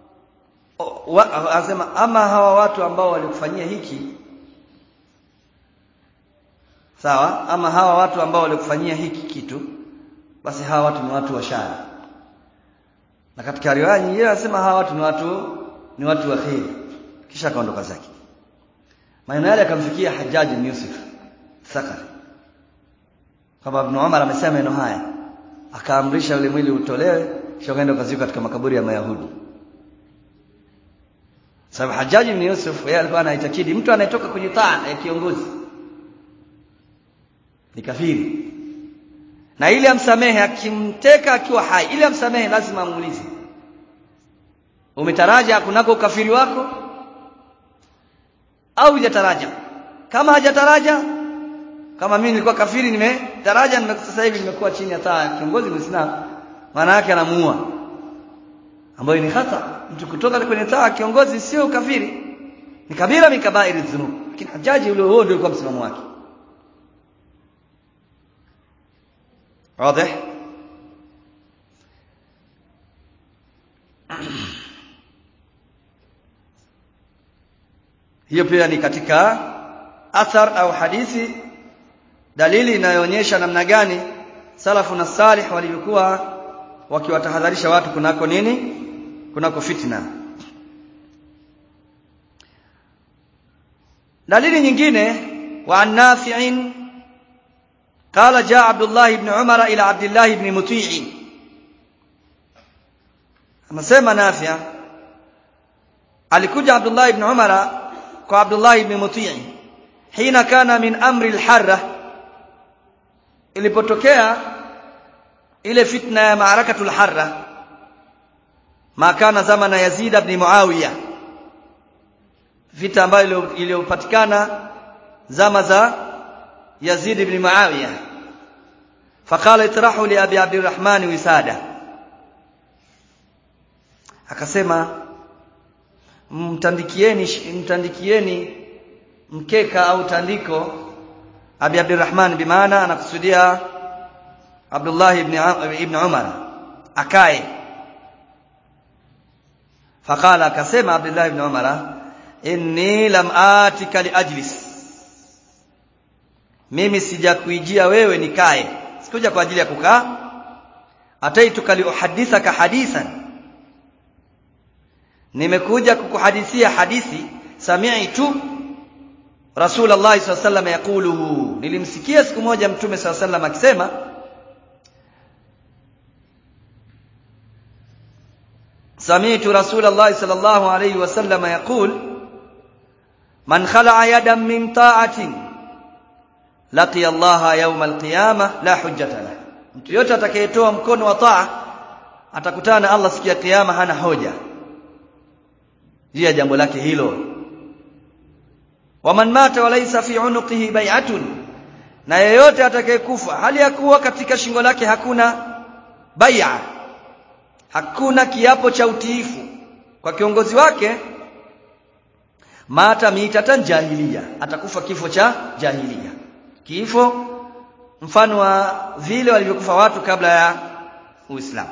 asema ama hawa watu ambao walikufanyia hiki sawa ama hawa watu ambao walikufanyia hiki kitu basi hawa watu ni watu wa shari na katika riwaya nyingine anasema hawa watu ni watu ni watu wa kheri kisha akaondoka zake maneno yale akamfikia Hajjaj bin Yusuf Thaqafi kama Ibn Umar amesema maneno haya akaamrisha ule mwili utolewe kisha kaenda kazikwa katika makaburi ya Mayahudi sababu Hajjaj bin Yusuf yeye alikuwa anaitakidi mtu anayetoka kwenye taa ya kiongozi ni kafiri na ili amsamehe akimteka akiwa hai ili amsamehe lazima amuulize umetaraja kunako ukafiri wako au hujataraja kama hajataraja kama mimi nilikuwa kafiri nimetaraja nime sasa hivi nimekuwa chini ya taa kiongozi muislamu maana yake anamuua ambayo ni hata mtu kutoka kwenye taa kiongozi sio ukafiri ni kabira min kabairi dhunub lakini hajaji ule huo ndio ulikuwa msimamo wake واضح hiyo pia ni katika athar au hadithi dalili inayoonyesha namna gani salafu na salih walivyokuwa wakiwatahadharisha watu kunako nini kunako fitna dalili nyingine wa nafi'in قال جاء عبد الله بن عمر إلى عبد الله بن مطيع anasema Nafia alikuja Abdullah ibn Umar kwa Abdullah ibn Mutii hina kana min amri al-harra ilipotokea ile fitna ya maarakatul harra ma kana zamana Yazid ibn Muawiya vita ambayo iliyopatikana zama za Yazid ibn Muawiya faqala itrahu li abi Abdurrahman wisada akasema mtandikieni mtandikieni mkeka au tandiko Abi Abdurrahman bimaana anakusudia Abdullah ibn ibn Umar akae faqala akasema Abdullah ibn Umar inni lam atika li ajlis mimi sijakuijia wewe nikae sikuja kwa ajili ya kukaa ataituka li uhadithaka hadithan nimekuja kukuhadithia hadithi sami'tu Rasulullah sallallahu alaihi wasallam yakuluhu nilimsikia siku moja mtume sallallahu alaihi wasallam akisema sami'tu Rasulullah sallallahu alaihi wasallam yaqul man khala'a yadan min ta'atin laqiya Allah yawm al-qiyamah la hujjata lahu mtu yote atakayetoa mkono wa taa atakutana na Allah siku ya kiyama hana hoja juu ya jambo lake hilo waman mata walaysa fi unuqihi bai'atun na yeyote atakayekufa hali ya kuwa katika shingo lake hakuna bai'a hakuna kiapo cha utiifu kwa kiongozi wake mata mitatan jahiliya atakufa kifo cha jahiliya kifo mfano wa vile walivyokufa watu kabla ya Uislamu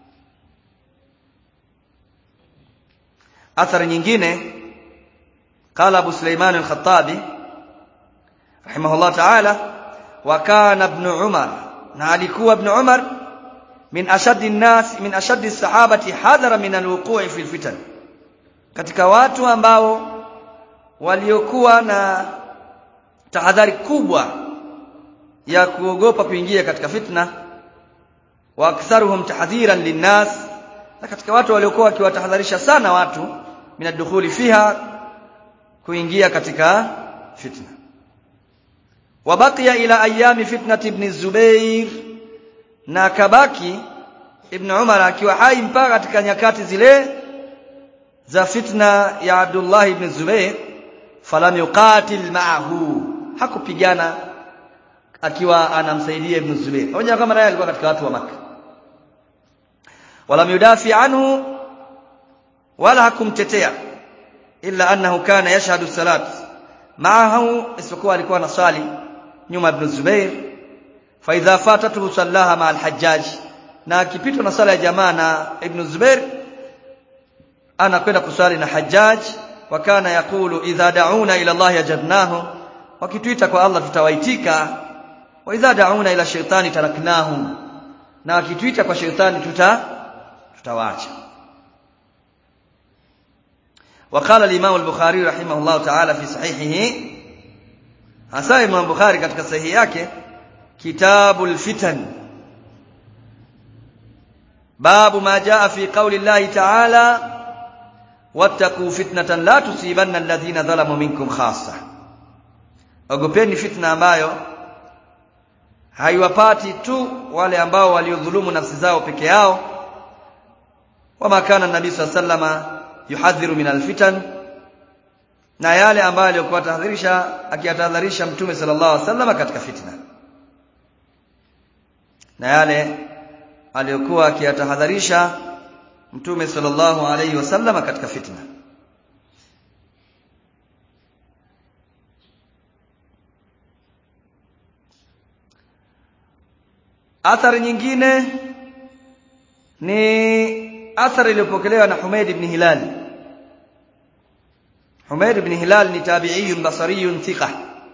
athari nyingine قال ابو سليمان الخطابي رحمه الله تعالى وكان ابن عمر na alikuwa ibn Umar min ashaddi an-nas min ashaddi as-sahabati hadhara min al-wuqu'i fi al-fitan katika watu ambao waliokuwa na tahadhari kubwa ya kuogopa kuingia katika fitna wa aktharuhum tahdhiran linnas na katika watu waliokuwa wakiwatahadharisha sana watu min ad-dukhuli fiha kuingia katika fitna wabaqiya ila ayami fitnati ibn Zubair na kabaki ibn Umar akiwa hai mpaka katika nyakati zile za fitna ya Abdullah ibn Zubair falam yuqatil ma'ahu hakupigana akiwa anamsaidia ibn Zubair pamoja kama naye alikuwa katika watu wa Makka walam yudafi anhu wala hakumtetea illa annahu kana yashhadu salat ma'ahu isipokuwa alikuwa anasali nyuma ibn Zubair fa idha fatatuhu sallaha ma al-Hajjaj na akipitwa na sala ya jamaa na ibn Zubair anakwenda kusali na Hajjaj wa kana yakulu idha da'una ila Allah ajabnahu wakituita kwa Allah tutawaitika wa idha da'una ila shaytani taraknahum na wakituita kwa shaytani tuta tutawaacha وقال الإمام البخاري رحمه الله تعالى في صحيحه hasa Imam Bukhari katika sahihi yake kitabul fitan babu ma jaa fi qawli Allah ta'ala wattaqu fitnatan la tusibanna alladhina zalamu minkum khassa ogopeni fitna ambayo haiwapati tu wale ambao waliodhulumu nafsi zao peke yao wama kana nabii sallallahu yuhadhiru min alfitan na yale ambayo aliyokuwa tahadharisha akiyatahadharisha mtume sallallahu alaihi wasallam katika fitna na yale aliyokuwa akiyatahadharisha mtume sallallahu alaihi wasallam katika fitna athari nyingine ni athari iliyopokelewa na Humaid ibn Hilal Humaid ibn Hilal ni tabi'iyun basariyun thiqa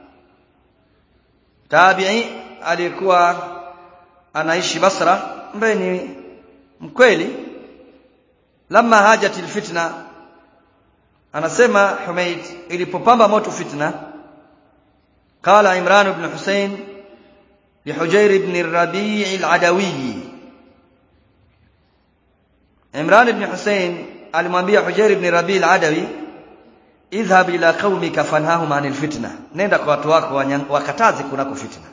tabi'i alikuwa anaishi Basra ambaye ni mkweli lamma hajat alfitna anasema Humaid ilipopamba moto fitna qala Imran ibn Hussein لحجير بن الربيع العدوي Imran ibn Hussein alimwambia Hujair ibn Rabi al-Adawi idhhab ila qaumika fanhahum anil fitna nenda kwa watu wako wakataze kunako fitna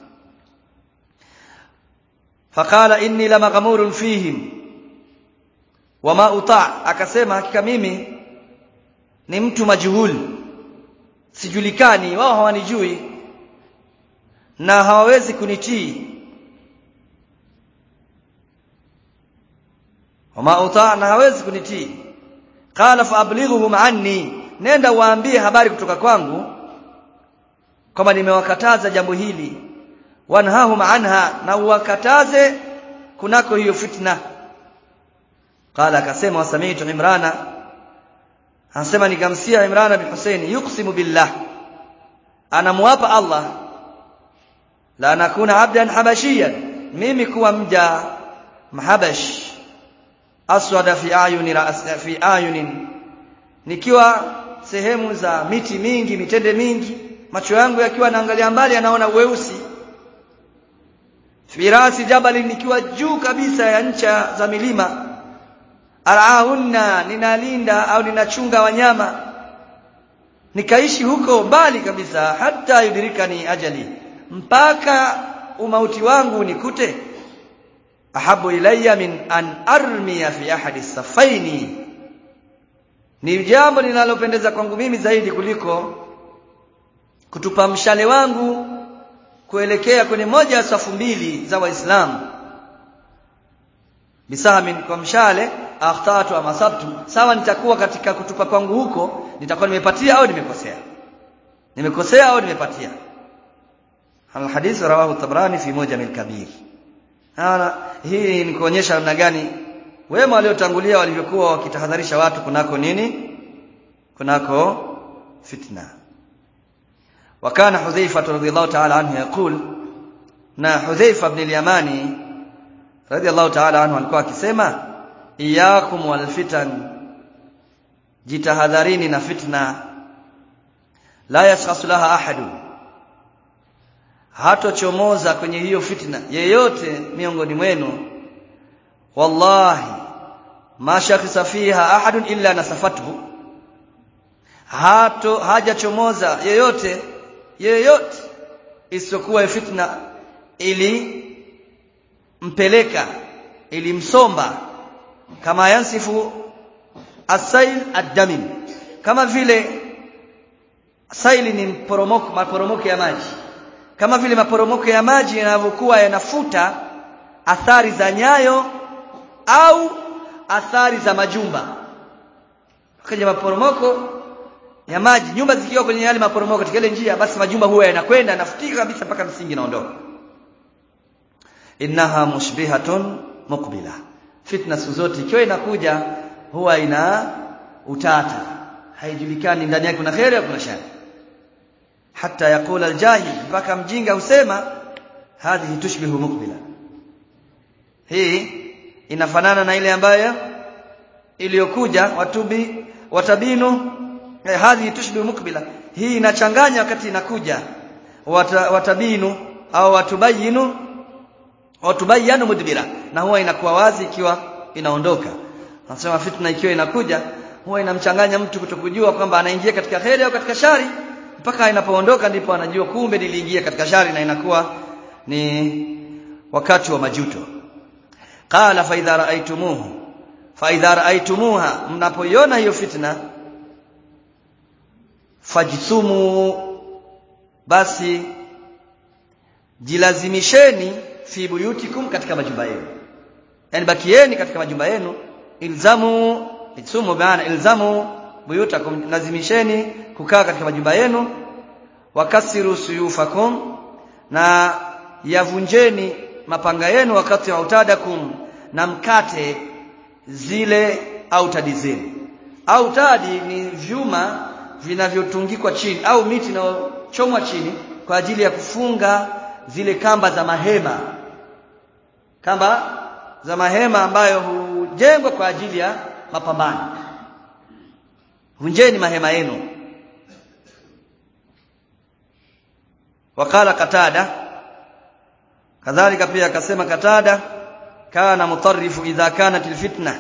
faqala inni lamaghmurun fihim wama uta akasema hakika mimi ni mtu majuhul sijulikani wao hawanijui na hawawezi kunitii wama uta na hawezi kunitii qala faablighuhum anni nenda waambie habari kutoka kwangu kwamba nimewakataza jambo hili wanhahum anha na uwakataze kunako hiyo fitna qala akasema wasami'tu imrana anasema nikamsia imrana bin husaini yuqsimu billah anamwapa allah la nakuna abdan habashiyan mimi kuwa mja mahabash aswada fi ayuni fi ayunin nikiwa sehemu za miti mingi mitende mingi macho yangu yakiwa naangalia mbali anaona weusi firasi jabali nikiwa juu kabisa ya ncha za milima araahunna ninalinda au ninachunga wanyama nikaishi huko mbali kabisa hata yudirikani ajali mpaka umauti wangu nikute ahabu ilayya min an armiya fi ahadi safaini ni jambo linalopendeza kwangu mimi zaidi kuliko kutupa mshale wangu kuelekea kwenye moja ya safu mbili za waislamu bisahamin kwa mshale akhtatu ama sabtu sawa nitakuwa katika kutupa kwangu huko nitakuwa nimepatia au nimekosea nimekosea au nimepatia الحديث رواه الطبراني في موجم الكبير hii ni kuonyesha namna gani wema waliotangulia walivyokuwa wakitahadharisha watu kunako nini kunako fitna wakana hudhaifa radhiyallahu ta'ala anhu yaqul na hudhaifa ibn al-yamani radhiyallahu ta'ala anhu alikuwa akisema iyakum wal fitan jitahadharini na fitna la yashkhasu laha ahadu hatochomoza kwenye hiyo fitna yeyote miongoni mwenu wallahi ma shakhisa fiha ahadun illa nasafathu hato hajachomoza yeyote yeyote isiyokuwa fitna ili mpeleka ilimsomba kama yansifu asail ad-damim kama vile saili ni mporomoko maporomoko ya maji kama vile maporomoko ya maji yanavyokuwa yanafuta athari za nyayo au athari za majumba kwenye maporomoko ya maji nyumba zikiwa kwenye yale maporomoko katika ile njia basi majumba huwa yanakwenda yanafutika kabisa mpaka msingi naondoka innaha mushbihatun muqbila fitna siku zote ikiwa inakuja huwa ina utata haijulikani ndani yake kuna khairi au kuna shari hata yakula aljahil mpaka mjinga husema hadhihi tushbihu muqbila hii inafanana na ile ambayo iliyokuja watubi watabinu eh, hadhihi tushbihu muqbila hii inachanganya wakati inakuja Wata, watabinu au watubayinu watubayanu mudbira na huwa inakuwa wazi ikiwa inaondoka anasema fitna ikiwa inakuja huwa inamchanganya mtu kutokujua kwamba anaingia katika kheri au katika shari mpaka inapoondoka ndipo anajua kumbe niliingia katika shari na inakuwa ni wakati wa majuto qala fa idha ra'aytumuhu fa idha ra'aytumuha mnapoiona hiyo fitna fajisumu basi jilazimisheni fi buyutikum katika majumba yenu yani bakieni katika majumba yenu ilzamu isumu maana ilzamu buyutakum lazimisheni kukaa katika majumba yenu wakasiru suyufakum na yavunjeni mapanga yenu wakati wa utadakum na mkate zile autadi zenu autadi ni vyuma vinavyotungikwa chini au miti inayochomwa chini kwa ajili ya kufunga zile kamba za mahema kamba za mahema ambayo hujengwa kwa ajili ya mapambano vunjeni mahema yenu wakala katada kadhalika pia akasema katada kana mutarrifu idha kanat alfitna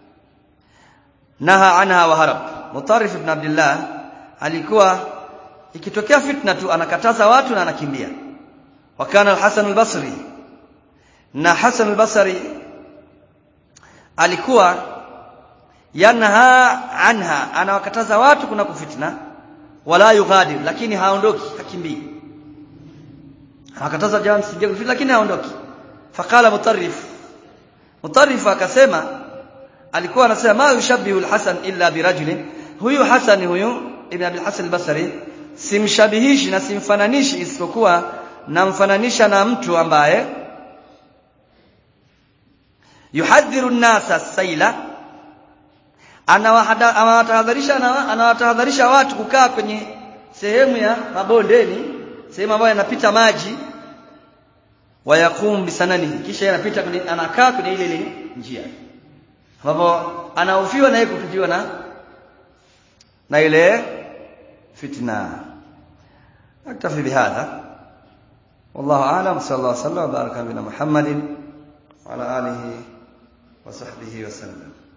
naha anha wa harab mutarrif ibn abdullah alikuwa ikitokea fitna tu anakataza watu na anakimbia wakana al-hasan al-basri na hasan al-basri alikuwa yanha anha anawakataza watu kuna kufitna wala yughadir lakini haondoki hakimbii anakataza jamaa msije kufitna lakini haondoki faqala mutarrif mutarrif akasema alikuwa anasema ma yushabbihu al-hasan illa birajulin huyu hasan huyu ibn abi hasan al-basri simshabihishi na simfananishi isipokuwa namfananisha na mtu ambaye yuhadhiru an-nasa saila anawatahadharisha anawatahadharisha watu kukaa kwenye sehemu ya mabondeni sehemu ambayo yanapita maji wayakum bisanani kisha yanapita kwenye anakaa kwenye ile ile njia ambapo anahofiwa na yeye kupijiwa na na ile fitna aktafi bihadha والله اعلم صلى الله وسلم وبارك على محمد وعلى اله وصحبه وسلم